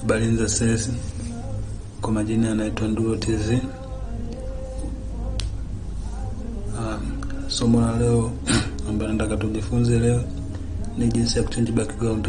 Habari za sasa, kwa majina yanaitwa Nduro TZ. Um, somo la leo ambayo nataka tujifunze leo ni jinsi ya kuchange background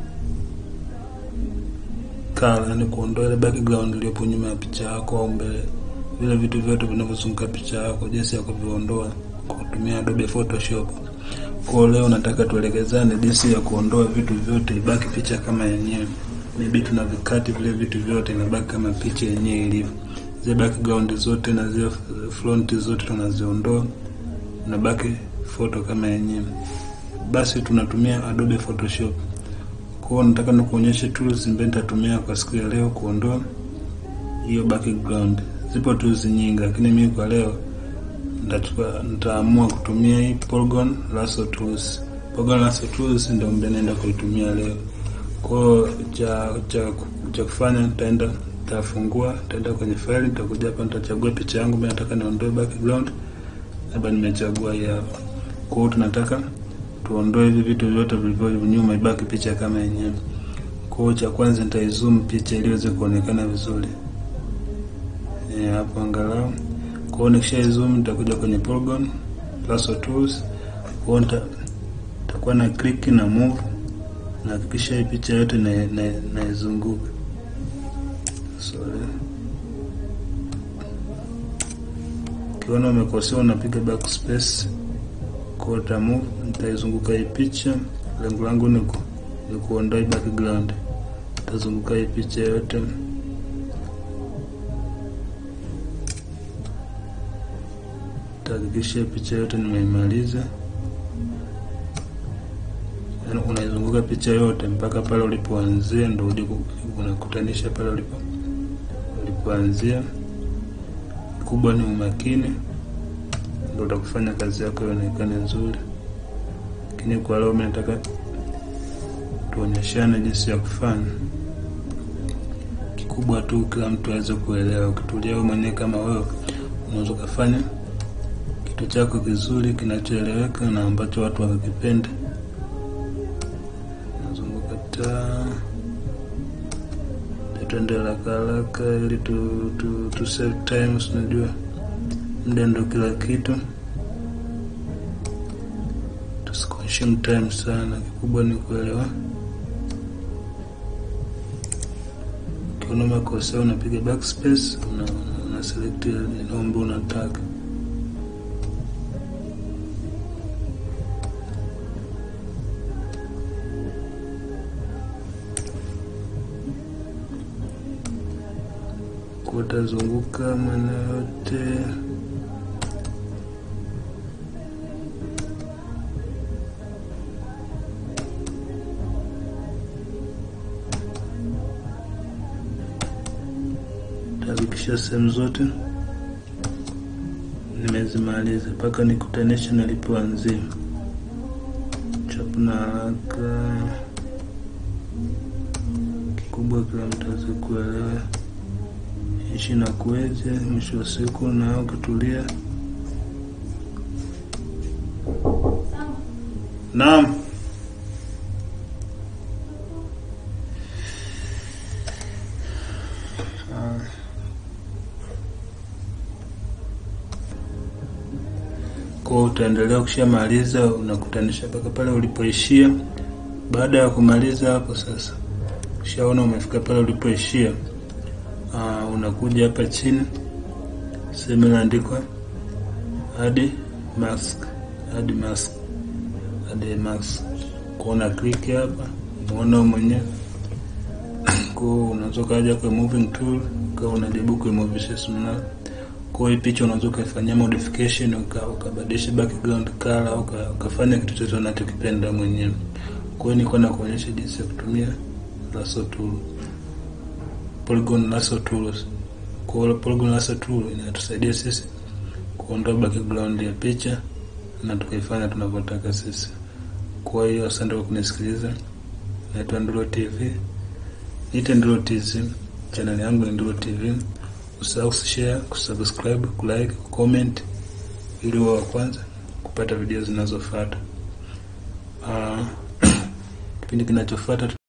color, yani kuondoa ile background iliyopo nyuma ya picha yako au mbele, vile vitu vyote vinavyozunguka picha yako, jinsi ya kuviondoa kwa kutumia Adobe Photoshop. Kwa leo nataka tuelekezane jinsi ya kuondoa vitu vyote ibaki picha kama yenyewe. Maybe tuna vikati vile vitu vyote inabaki kama picha yenyewe ilivyo. Zile background zote na zile front zote tunaziondoa, inabaki photo kama yenyewe. Basi tunatumia Adobe Photoshop. Kwa hiyo nataka nikuonyeshe tools ambazo nitatumia kwa siku ya leo kuondoa hiyo background. Zipo tools nyingi, lakini mimi kwa leo nitachukua nitaamua kutumia hii Polygon Lasso Tools. Polygon Lasso Tools ndio mbe naenda kuitumia leo. Kwa hiyo cha cha cha kufanya nitaenda nitafungua, nitaenda kwenye file, nitakuja hapa nitachagua picha yangu mimi nataka niondoe background. Hapa nimechagua hii hapa. Kwa hiyo tunataka tuondoe hivi vitu vyote vilivyo nyuma ibaki picha kama yenyewe. Kwa hiyo cha kwanza nitaizoom picha ili iweze kuonekana vizuri. Eh, hapo angalau kwa hiyo nikisha zoom nitakuja kwenye Polygon Lasso Tools. Kwa hiyo nitakuwa na click na move na kisha hii picha yote na naizunguka. Sorry. Ukiona umekosea unapiga backspace. Kwa hiyo nita move nitaizunguka hii picha. Lengo langu ni ku, ni kuondoa background. Nitazunguka hii picha yote. Tahakikisha picha yote nimeimaliza. Yaani unaizunguka picha yote mpaka pale ulipoanzia, ndio uje unakutanisha pale ulipo ulipoanzia. Kubwa ni umakini, ndio utakufanya kazi yako ionekane nzuri. Lakini kwa leo mimi nataka tuonyeshane jinsi ya kufanya. Kikubwa tu kila mtu aweze kuelewa. Ukitulia wewe mwenyewe kama wewe unaweza kufanya kitu chako kizuri kinachoeleweka na ambacho watu wakakipenda. Nazunguka taa, tuende haraka haraka ili tu, tu, tu save time. Unajua muda ndio kila kitu, tusiconsume time sana. Kikubwa ni kuelewa. Ukiona umekosea unapiga backspace, una, una select nomba unataka kutazunguka maeneo yote tahakikisha sehemu zote nimezimaliza mpaka nikutanisha nilipoanzia. Chapu na haraka, kikubwa kila mtu aweze kuelewa ishi na kuweze mwisho wa siku na ukitulia. Naam, kwa utaendelea, ukishamaliza unakutanisha mpaka pale ulipoishia. Baada ya kumaliza hapo sasa, ushaona umefika pale ulipoishia. Uh, unakuja hapa chini sehemu inaandikwa add mask, add mask, add mask. Kwa una click hapa, unaona mwenyewe kwa unaweza kaja kwa moving tool, kwa unajaribu kuimovisha sura. Kwa hii picha unaweza kufanyia modification, ukabadilisha background color au ukafanya kitu chochote unachokipenda mwenyewe. Kwa hiyo nilikuwa nakuonyesha jinsi ya kutumia lasso tool. Polygon Lasso Tools. Kwa hiyo Polygon Lasso Tool inatusaidia sisi kuondoa background ya picha na tukaifanya tunavyotaka sisi. Kwa hiyo asante kwa kunisikiliza. Naitwa Nduro TV. Niite Nduro TZ. Channel yangu ni Nduro TV. Usahau kushare, kusubscribe, kulike, kucomment ili uwe wa kwanza kupata video zinazofuata. Uh, kipindi kinachofuata